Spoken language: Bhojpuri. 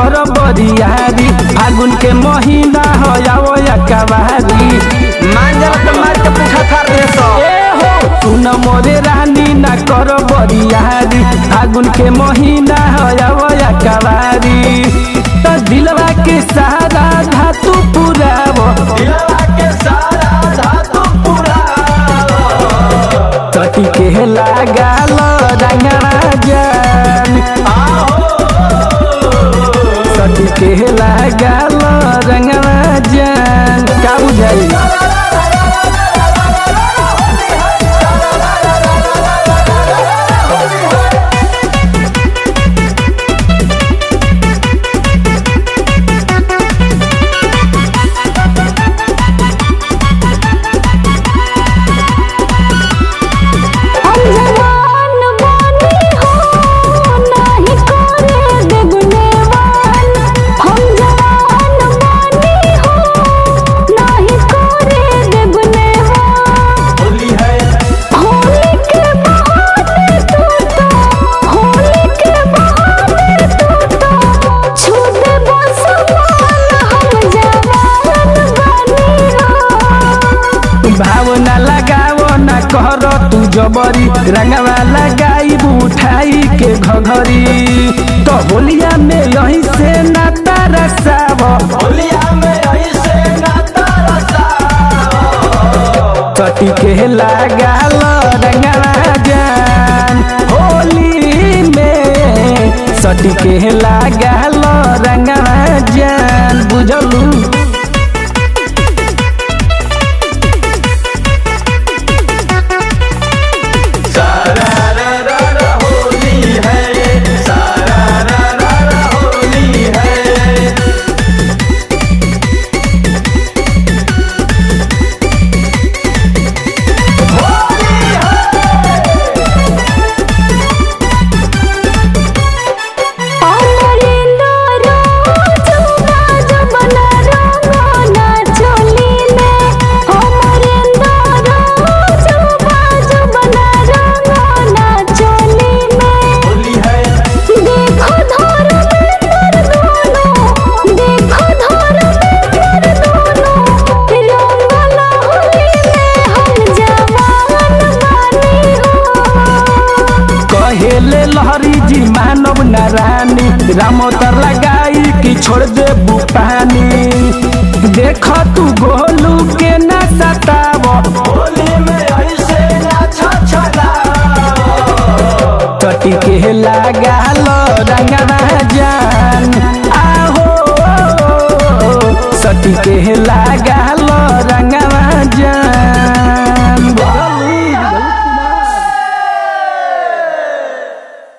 कर बरियारी फागुन के महीना हो जाओ या कवारी मांजल तो मार के पुठा थार दे सो ए हो सुन मोरे रानी ना कर बरियारी फागुन के महीना हो जाओ या कवारी तो दिलवा के सहारा धातु पुरावो दिलवा के सारा धातु पूरा तटी के लगाल रंगवा जान तटी के लगाल रंगवा जान का बुझाई हम जवान बानी हो नाही करे देगुनेवान हम जवान बानी हो नाही करे देगुनेवान होली है होली के बहाने तू तो होली के बहाने तू तो छू दे बस हम जवान बानी हो भावना लगावो ना कर तू जबरी रंगवा लगाई उठाई के घघरी तो होलिया में यही से ना तरसाव होलिया में ऐसे नाता रसा तटी के लगाल रंगवा जान होली में सटी के लगाल रंगवा जान बुझलू सारा रा रा रा होली है सारा रा रा रा होली है अमरिंदो रोजो बाजो बना रंगना चोली में अमरिंदो रोजो बाजो बना रंगना चोली में होली है देखो धर में दोनों देखो धर में दोनों रंगना होली में हम जवान बानी हो कहेले लहरी जी मानव नारायणी राम तर लगाई कि छोड़ दे पानी देख तू गो